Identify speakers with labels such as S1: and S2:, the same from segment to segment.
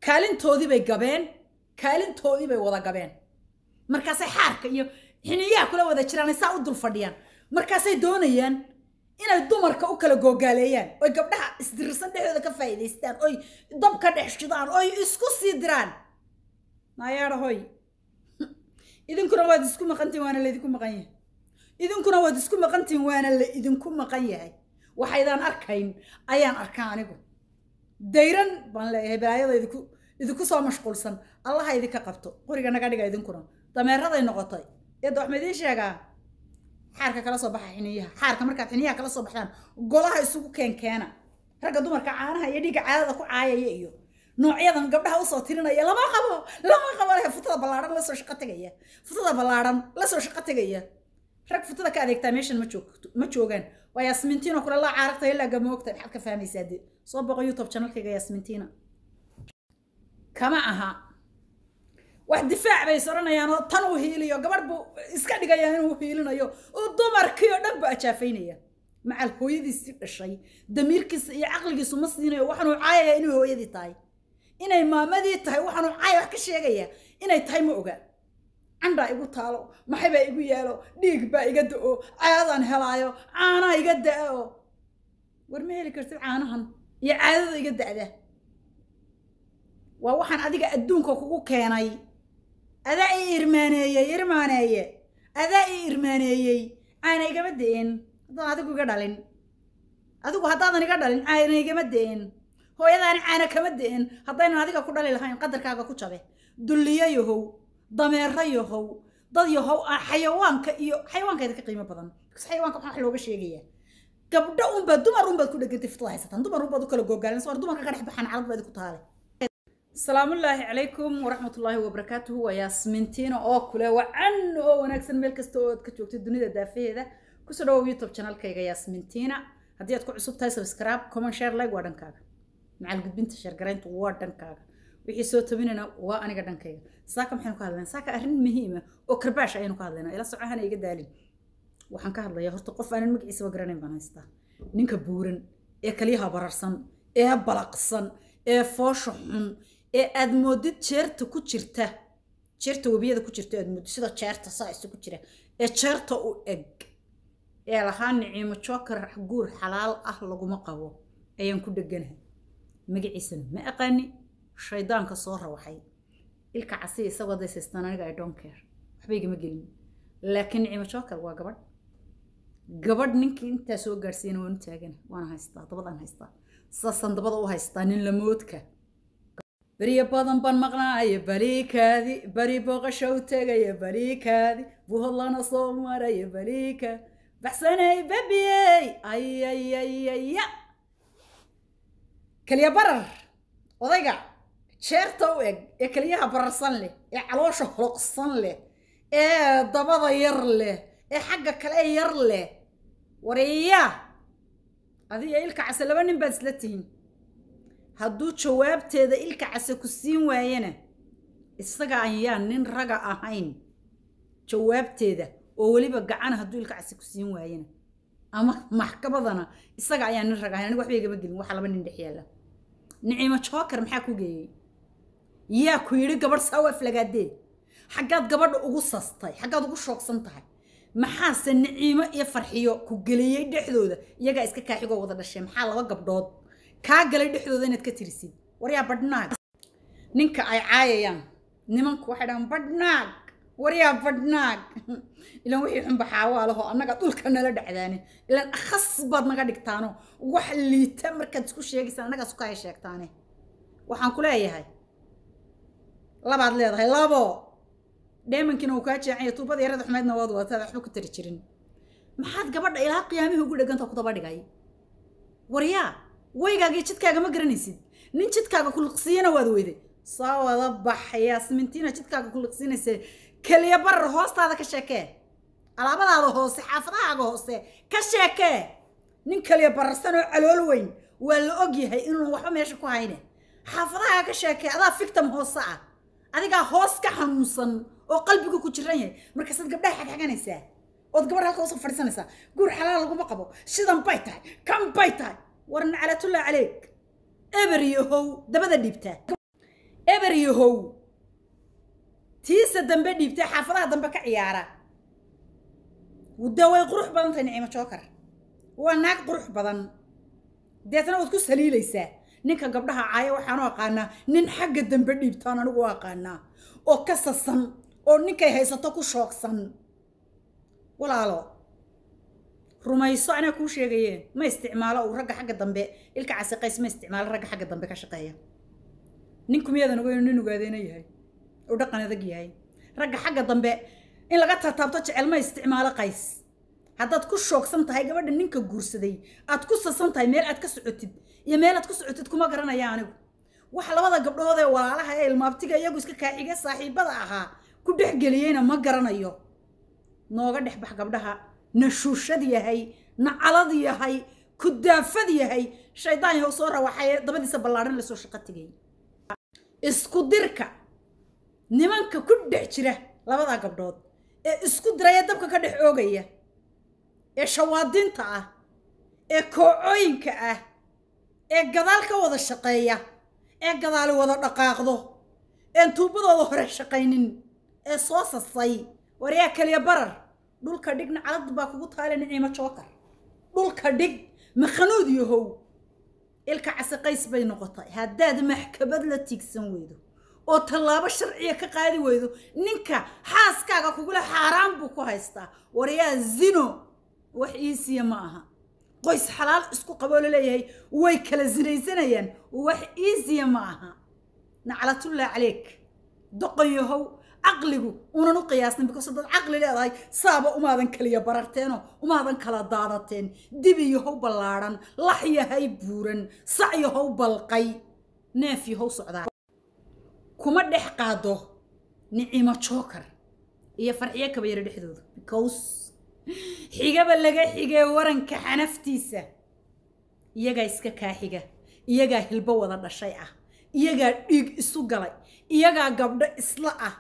S1: kaalintoodii bay gabeen kaalintoodii bay wada gabeen markaasay xaarka iyo xiniyaha kula wada jiraan saa u dul fadhiyaan markaasay doonayaan inay dumarka u kala googaaleeyaan oy gabdhaha isdirirsan dhexdooda ka faa'iidaystaan oy dab ka dhex shidaan oy isku sii diraan naayaadha hoy idinkuna waad isku maqantihin waana laydinku maqan yahay idinkuna waad isku maqantihin waana la idinku maqan yahay waxaydaan arkayn ayaan arkaa anigu dayran baan leeyahay balaayada idinku idinku soo mashquulsan allaha idinka qabto qoriga naga dhiga idinkuna dameeraday noqotay eedda wax ma idiin sheegaa xaarka kala soo baxa xiniyaha xaarka markaad xiniyaha kala soo baxdaan golaha isugu keenkeena ragga dumarka caanaha iyo dhiigga caadada ku caayaya iyo noocyadan gabdhaha usoo tirinaya lama qabo lama qabo leh futada ballaadhan lasoo shaqo tegaya futada ballaadhan lasoo shaqo tegaya rag futada ka adeegtaa meeshan ma joogto ma joogaan waa yaasmintiino kule laa caaragta ilaa gamoogta maxaad ka fahmaysaa dee soo boqo youtube channelkayga yaasmintiina kama aha wax difaac bay soranayaan oo tan uu hiiliyo gabadh buu iska dhigaya inuu hiilinayo oo dumarkii oo dhan buu ajaafaynaya macal hooyadiisii dhashay damiirkiisa iyo caqligiisu ma siinayo waxaanuu caayaya inay hooyadii tahay inay maamadii tahay waxaanuu caaya wax ka sheegaya inay tahay ma oga candhaa igu taalo maxay baa igu yaalo dhiig baa iga da-o caadadaan helaayo caanaha iga da-o war ma heli kartid caanahan iyo caadada iga da-da waa waxaan adiga adduunka kugu keenay adaa ii irmaaneeyey irmaaneeye adaa ii irmaaneeyey caana igama da-een haddaan adigu iga dhalin adigu haddaadan iga dhalin caana igama da-een hooyadaani caana kama da-een haddaynan adiga ku dhali lahayn qadarkaaga ku jabe dulliyo yahow dameero yahow dad yahow ah xayawaanka iyo xayawaankeeda ka qiimo badan bas xayawaanka waxaa wax looga sheegaya gabdho unbaad dumar unbaad ku dhegantay fitada haysataan dumar unbaad u kala googaalinaysa war dumarka ka dhex baxaan calad baad ku taale asalaamu ullaahi calaykum waraxmat ullaahi wabarakaatuhu waa yaasmintiina oo kule wacan oo wanaagsan meel kasta oo aad ka joogtay dunida daafaheeda kusoo dhawow youtube channelkayga yaasmintiina haddii aad ku cusub tahay subscribe comment share like waa dhankaaga macal gudbinta sheergarayntu waa dhankaaga wixii soo tabinayna waa aniga dhankayga saaka maxaynu ka hadlaynaa saaka arrin muhiima oo karbaash ayaynu ka hadlaynaa ila socahana iga daalin waxaan ka hadlayaa horta qof aanan magaciisaba garanayn baan haystaa ninka buuran ee kaliyaha bararsan ee balaqsan ee foosha xun ee aad moodid jeerta ku jirta jeerta webiyada ku jirta aad moodid sida jeerta saa isugu jira ee jeerta u eg ee lahaa niciimo joker guur xalaal ah laguma qabo ayaan ku dheganahay magaciisana ma aqaani shaydaanka soo rawaxay ilka casiya isagoo daysaystaan aniga i don't care waxba igama gelin laakiin niciimo joker waa gabadh gabadh ninkii intaa soo gaadhsiiyana waan u taagana waana haystaa dabadaan haystaa saasaan dabada u haystaa nin lamoodka beriyo badan baan maqnaaya baliikaadi beri booqasho u tegaya baliikaadi buhodlana soo maraya baliika baxsanay babiyey ayayayaya keliya barar odayga jeerta u eg ee keliyaha bararsan leh ee caloosha holoqsan leh ee dabada yar leh ee xagga kale yar leh wariya adiga ilka case laba nin baad isla tihiin hadduu jawaabteeda ilka case ku siin waayana isaga ayaan nin raga ahayn jawaabteeda oo weliba gacana hadduu ilka case ku siin waayana ama maxkamadana isaga ayaan nin raga ahayn aniga waxba igama gelin waxaa laba nin dhex yaalla niciimo joker maxaa ku geeyey yaa ku yidhi gabadh saawaaf lagaadee xaggaad gabadha ugu sastay xaggaad ugu shoogsan tahay maxaase niciimo iyo farxiyo ku geliyey dhexdooda iyagaa iska kaaxigoo wada dhashay maxaa laba gabdhood kaa galay dhexdooda inaad ka tirisid waryaa badhnaag ninka ay caayayaan nimanku waxay dhahaan badhnaag waryaa badhnaag ilan wixii xunba xaawaa laho annaga dhulka nala dhacdaane ilan akhas baad naga dhigtaano wax liita markaad isku sheegaysaan annagaa suka ay sheegtaane waxaan ku leeyahay labaad leedahay labo dheemankiina uu kaa jeecanya tuubada yarada xumeydna waad wadatada waxba ku tari jirin maxaad gabadha ilaa qiyaamihii ugu dheganta ku daba dhigay waryaa waygaaga iyo jidkaaga ma garanaysid nin jidkaaga kuliqsiiyana waad weyday soo wada bax yaasmintiina jidkaaga kuliqsiinaysa keliya barar hoostaada ka sheekee alaabadaada hoose xaafadahaaga hoose ka sheekee nin keliya bararsan oo calool weyn waa la og yahay inuun waxba meesha ku hayne xaafadahaaga ka sheekee adaa fictam hoose ah adigaa hoos ka xanuunsan oo qalbigu ku jiran yahay markaasaad gabdhaha xagxaganaysaa ood gabadha halka usoo fadhiisanaysaa guur xalaal laguma qabo sidan bay tahay kan bay tahay war naclatullah caleeg eber yahow dabada dhiibtaa eber yahow tiisa dambe dhiibtay xaafadaha dambe ka ciyaara de way qurux badan tahay nicimo jookar waa naag qurux badan deetna waad ku saliilaysaa ninka gabdhaha caaya waxaanu aqaanaa nin xagga dambe dhiibtaan anigu u aqaanaa oo ka sasan oo ninkay haysato ku shoogsan walaalo rumayso anaa kuu sheegayeen ma isticmaalo uu ragga xagga dambe ilka casiqays ma isticmaalo ragga xagga dambe ka shaqeeya ninku miyadan ogeyn nin ogaadeena yahay oo dhaqan adag yahay ragga xagga dambe in laga taataabto jecel ma isticmaalo qays haddaad ku shoogsan tahay gabadha ninka guursaday aad ku sasan tahay meel aad ka socotid iyo meel aad ku socotid kuma garanaya anigu waxa labada gabdhood ee walaalaha ee ilmaabtiga iyagu iska kaaxiga saaxiibada ahaa ku dhexgeliyeyna ma garanayo nooga dhex bax gabdhaha na shuushad yahay na calad yahay ku daafad yahay shaydaan yahow soo rawaxay dabadiisa ballaadhan lasoo shaqo tegay isku dirka nimanka ku dhex jira labadaa gabdhood ee isku diraya dabka ka dhex oogaya ee shawaadinta ah ee koocooyinka ah ee gadaal ka wada shaqeeya ee gadaali wada dhaqaaqdo een tuubadooda hore shaqaynin ee soo sasay waryaa kaliya barar dhulka dhigna calad baa kugu taale niciimo jookar dhulka dhig makhanuud yahow ilka casiqays bay noqotay haddaad maxkamad la tiigsan weydo oo tallaabo sharciya ka qaadi weydo ninka xaaskaaga kugula xaaraan buu ku haystaa waryaa zino wax iisiya ma aha qoys xalaal isku qaboo laleeyahay way kala sinaysanayaan wax iisiya ma aha naclatullah caleyk doqon yahow caqligu unan u qiyaasnin because dad caqli leedahay saaba umaadan kaliya bararteenoo umaadan kala daadateen dibi yahow ballaadhan lax yahay buuran sac yahow balqay neef yahow socdaa kuma dhex qaado nicimo jookar iyo farxiyo kabayaro dhexdooda because xigaba laga xigee waranka xanaftiisa iyagaa iska kaaxiga iyagaa hilbo wada dhashay ah iyagaa dhiig isu galay iyagaa gabdho isla ah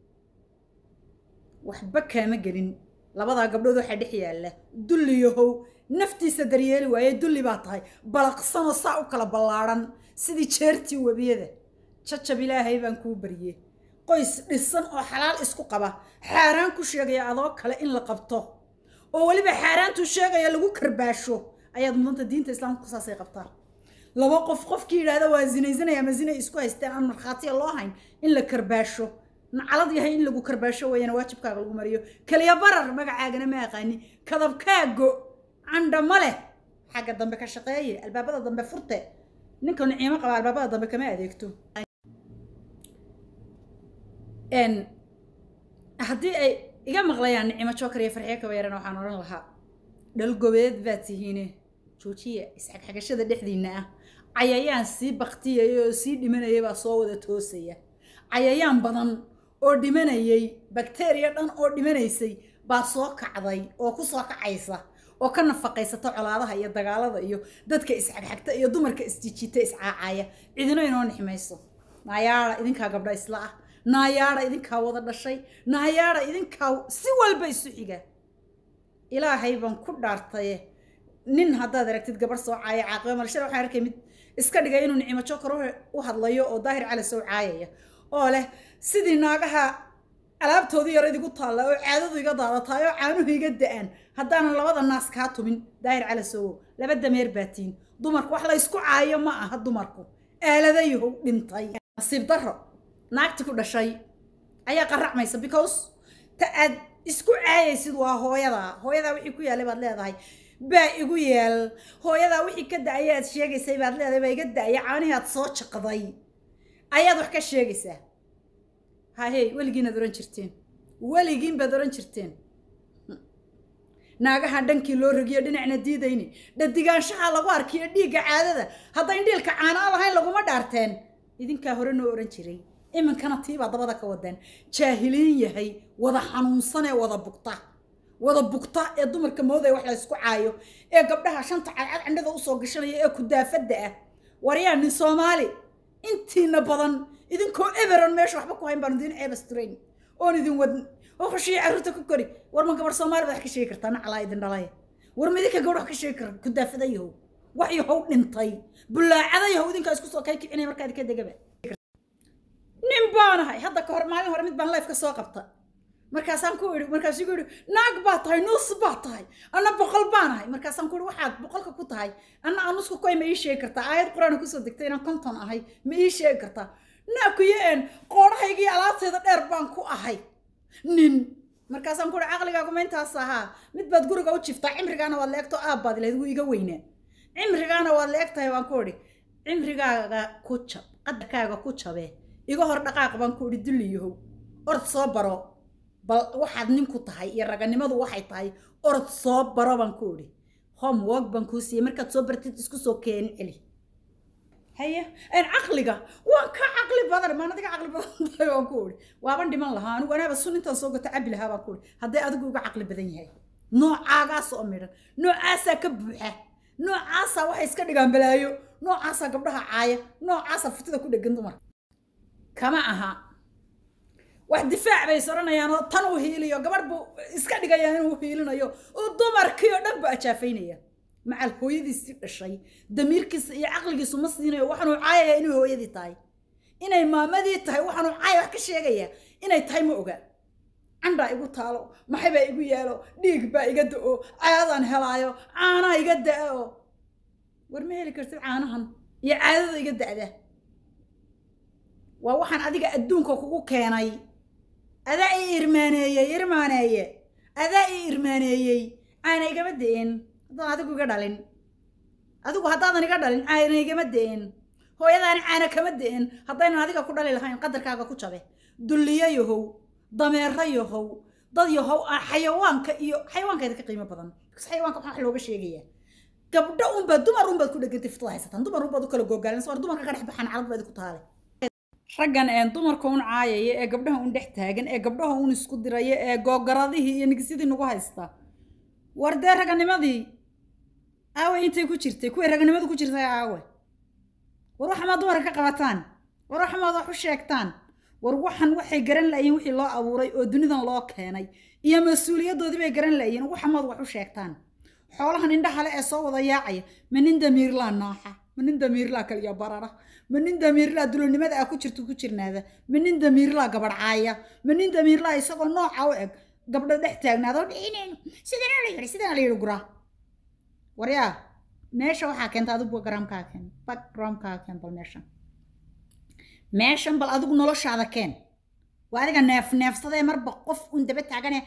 S1: waxba kaama gelin labadaa gabdhood waxaa dhex yaalla dulli yahow naftiisa daryeeli waaye dulli baa tahay balaqsanoo saa u kala ballaadhan sidii jeertii webiyada jajab ilaahay baan kuu barye qoys dhisan oo xalaal isku qaba xaaraan ku sheegaya adoo kale in la qabto oo weliba xaaraantuu sheegaya lagu karbaasho ayaad mudanta diinta islaamka saasay qabtaa laba qof qofkii yidhaahda waa zinaysanaya ama zinay isku haysteen aan markhaatiya loo hayn in la karbaasho nacalad yahay in lagu karbaasho weeyana waajibkaaga lagu mariyo kaliya barar magacaagana ma aqaani kadabkaago candha ma leh xagga dambe ka shaqeeye albaabada dambe furte ninka niciimo qaba albaabada dambe kama adeegto haddii ay iga maqlayaan nicimo jookar iyo farxiyo kabayarana waxaan odhan lahaa dhalgobeed baad tihiine joojiya isxagxagashada dhexdiinna ah cayayaan sii baktiyaya oo sii dhimanaya baa soo wada toosaya cayayaan badan oo dhimanayay bakteriya dhan oo dhimanaysay baa soo kacday oo ku soo kacaysa oo ka nafaqaysata colaadaha iyo dagaalada iyo dadka isxagxagta iyo dumarka isjijita iscaacaya cidino inoo nixmayso naayaada idinkaa gabdha isla ah naayaada idinkaa wada dhashay naayaada idinkaa si walba isu xiga ilaahay baan ku dhaartaye nin haddaad aragtid gabarh soo caaya caaqiba malshada waxaan arkay mid iska dhigay inuu nicimo jokar u hadlayo oo daahir cali soo caayaya oo leh sidii naagaha alaabtoodii yar idigu taalla oo caadadu iga daadataay oo caanuhu iga da-aan haddaanan labada naas kaa tumin daahir cali sowo laba dameer baatiin dumarku wax la ysku caayo ma aha dumarku aaladayahow dhintay nasiib darro naagti ku dhashay ayaa qaracmaysa because ta aad isku caayaysid waa hooyadaa hooyadaa wixii ku yaalay baad leedahay baa igu yeel hooyadaa wixii ka da-aya aad sheegaysay baad leedahay baa iga da-aya caanihii aad soo jaqday ayaad wax ka sheegaysaa hahey weligiinaad ohan jirteen weligiin baad ohan jirteen naagahan dhankii loo rogiyo dhinacna diidayni dhadigaanshaha lagu arkiyo dhiigga caadada haddayn dhiilka caanaa lahayn laguma dhaarteen idinkaa hore noo ohan jiray iminkana tiibaa dabada ka wadeen jaahiliin yahay wada xanuunsan ee wada bugta wada bugta ee dumarka moodaya wax la ysku caayo ee gabdhaha shanta cadcad cindhada usoo gashanaya ee kudaafadda ah waryaa nin soomaali intiina badan idinkoo everon meesha waxba ku hayn baan idin ceebasturayn oon idin wadn oo khushiya carruurta ku kori war ma gabar soomaali baad wax ka sheegi kartaa naclaa idin dhalaya war ma idinka gabadh wax ka sheegi kara kudaafada yahow wax yahow dhintay bulaacada yahow idinkaa isku soo kay kicinaya markaa idinka degaba nin baanahay hadda ka hor maalin hore mid baan life ka soo qabta markaasaan ku idhi markaasuu ku idhi naag baa tahay nuus baa tahay anna boqol baanahay markaasaan ku idhi waxaad boqolka ku tahay anna anusku koy ma ii sheegi kartaa aayad qur-aan kusoo degtay inaan konton ahay ma ii sheegi kartaa naakuyo een qoodhahaygii alaabteeda dheer baan ku ahay nin markaasaan ku idhi caqligaagu ma intaas ahaa mid baad guriga u jiftaa cimrigaana waad leegto aabbaad lahayd wuu iga weynaa cimrigaana waad leeg tahay waan ku idhi cimrigaaga ku jab qadarkaaga ku jabe iga hor dhaqaaq baan ku idhi dulliyahow orod soo baro bal waxaad ninku tahay iyo raganimadu waxay tahay orod soo baro baan ku idhi homework baan kuu siiyey markaad soo bartid isku soo keeni celi haye een caqliga waan ka caqli badan maan adiga caqli badan tahay waan ku idhi waaban dhiman lahaa anigu anaaba sun intaan soo gato cabi lahaa baan ku idhi hadday adigu uga caqli badan yahay noocaagaas oo midhan noocaasaa ka buuxa noocaasaa waxay iska dhigaan balaayo noocaasaa gabdhaha caaya noocaasaa futida ku dhegan dumarka kama aha wax difaac bay soranayaan oo tan uu hiiliyo gabadh buu iska dhigayaan inuu hiilinayo oo dumarkii oo dhan buu ajaafaynaya macal hooyadiisii dhashay damiirkiisa iyo caqligiisu ma siinayo waxaanuu caayaya inay hooyadii tahay inay maamadii tahay waxaanuu caaya wax ka sheegaya inay tahay ma oga candhaa igu taalo maxay baa igu yaalo dhiig baa iga da-o caadadaan helaayo caanaa iga da-o war ma heli kartid caanahan iyo caadada iga da-da waa waxaan adiga adduunka kugu keenay adaa i irmaaneeyey irmaaneeye adaa i irmaaneeyey caana igama da-in haddaan adigu iga dhalin adigu haddaadan iga dhalin caana igama da-in hooyadaani caana kama da-in haddaynan adiga ku dhali lahayn qadarkaaga ku jabe dulliyo yahow dameero yahow dad yahow ah xayawaanka iyo xayawaankeeda ka qiimo badan bas xayawaanka waxaa wax looga sheegaya gabdho unbaa dumar unbaad ku dhegantay fitada haysataan dumar unbaad u kala googaalinsa war dumarka ka dhex baxaan calad baad ku taale raggan een dumarka un caayaya ee gabdhaha un dhex taagan ee gabdhaha un isku diraya ee googaradihii iyo nigisyadii nagu haysta war dee raganimadii aawe intay ku jirtay kuway raganimadu ku jirtay aawe war waxamaad dumarka ka qabataan war waxamaad wax u sheegtaan war waxan waxay garan la'yiin wixii loo abuuray oo dunidan loo keenay iyo mas-uuliyadoodii bay garan la'yiin waxamaad wax u sheegtaan xoolahan indhaha le ee soo wada yaacaya ma nin damiirlaa naaxa ma nin damiirlaa kaliya barara ma nin damiirlaa dulonimada ah ku jirto ku jirnaada ma nin damiirlaa gabadhcaaya ma nin damiirlaa isagoo nooca u eg gabdho dhex taagnaadoo dhicinayn sidana la yidhi sidana la yidhi guraa waryaa meesha waxaa keenta adigu backgroundkaa keen backgroundkaa keen bal meeshan meeshan bal adigu noloshaada keen waa adiga neef neefsadee marba qof un daba taagane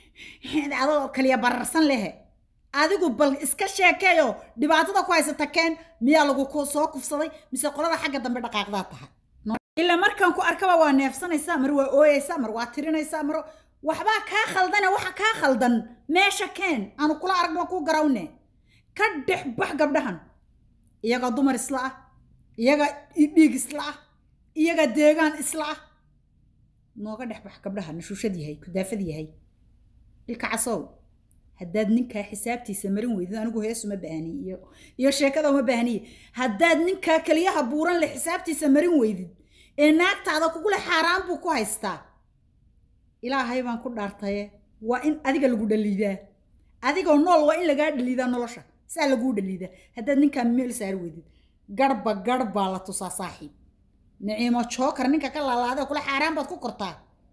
S1: adoo kaliya bararsan lehe adigu bal iska sheekeeyo dhibaatada ku haysata keen miyaa lagu soo kufsaday mise qolada xagga dambe dhaqaaqdaa tahay ilaa markaan ku arkaba waa neefsanaysaa mar waa ooyeysaa mar waa tirinaysaa mar waxbaa kaa khaldane waxa kaa khaldan meesha keen aanu kula aragno kuu garawne ka dhex bax gabdhahan iyaga dumar isla ah iyaga dhiig isla ah iyaga deegaan isla ah nooga dhex bax gabdhaha nashuushad yahay kudaafad yahay ilka casow haddaad ninkaa xisaabtiisa marin weydid anigu heesu ma baahniy iyo iyo sheekada uma baahniye haddaad ninkaa keliyaha buuran leh xisaabtiisa marin weydid ee naagtaada kugule xaaraan buu ku haystaa ilaahay baan ku dhaartaye waa in adiga lagu dhaliidaa adigoo nool waa in lagaa dhaliidaa nolosha saa laguu dhaliidaa haddaad ninkaa meel saari weydid garba garh baa la tusaa saaxiib niciimo jookar ninka ka laalaada kule xaaraan baad ku kortaa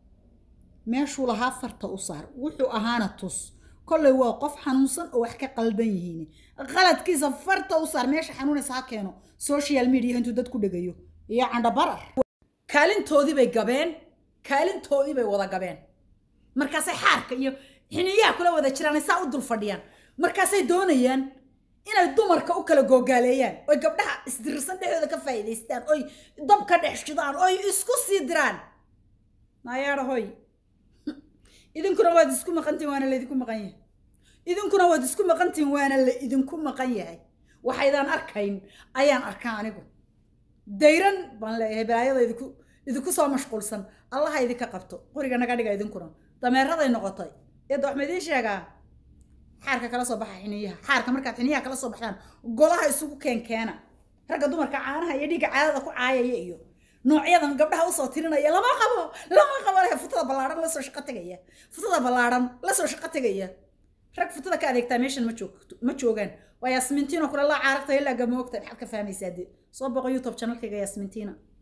S1: meeshuu lahaa farta u saar wuxuu ahaana tus kollay waa qof xanuunsan oo wax ka qaldan yihiin qaladkiisa farta u saar meesha xanuunaysa ha keeno social media intuu dad ku dhegayo iyo candhabarar kaalintoodii bay gabeen kaalintoodii bay wada gabeen markaasay xaarka iyo xiniyaha kula wada jiraan saa u dul fadhiyaan markaasay doonayaan inay dumarka u kala googaaleeyaan oy gabdhaha isdirirsan dhexdooda ka faa'iidaystaan oy dab ka dhex shidaan oy isku sii diraan naayaadha hoy idinkuna waad isku maqantihin waana laydinku maqan yahay idinkuna waad isku maqantihin waana la idinku maqan yahay waxaydaan arkayn ayaan arkaa anigu dayran baan leeyahay balaayada idinku idinku soo mashquulsan allaha idinka qabto qoriga naga dhiga idinkuna dameeraday noqotay eedda wax ma idiin sheegaa xaarka kala soo baxa xiniyaha xaarka markaad xiniyaha kala soo baxdaan golaha isugu keenkeena ragga dumarka caanaha iyo dhiigga caadada ku caayaya iyo noocyadan gabdhaha usoo tirinaya lama qabo lama qabo leh futada ballaadhan lasoo shaqo tegaya futada ballaadhan lasoo shaqo tegaya rag futada ka adeegtaa meeshan ma joogto ma joogaan waa yaasmintiina kule laa caaragta ilaa gamoogta maxaad ka fahmaysaa dee soo boqo youtube channelkayga yaasmintiina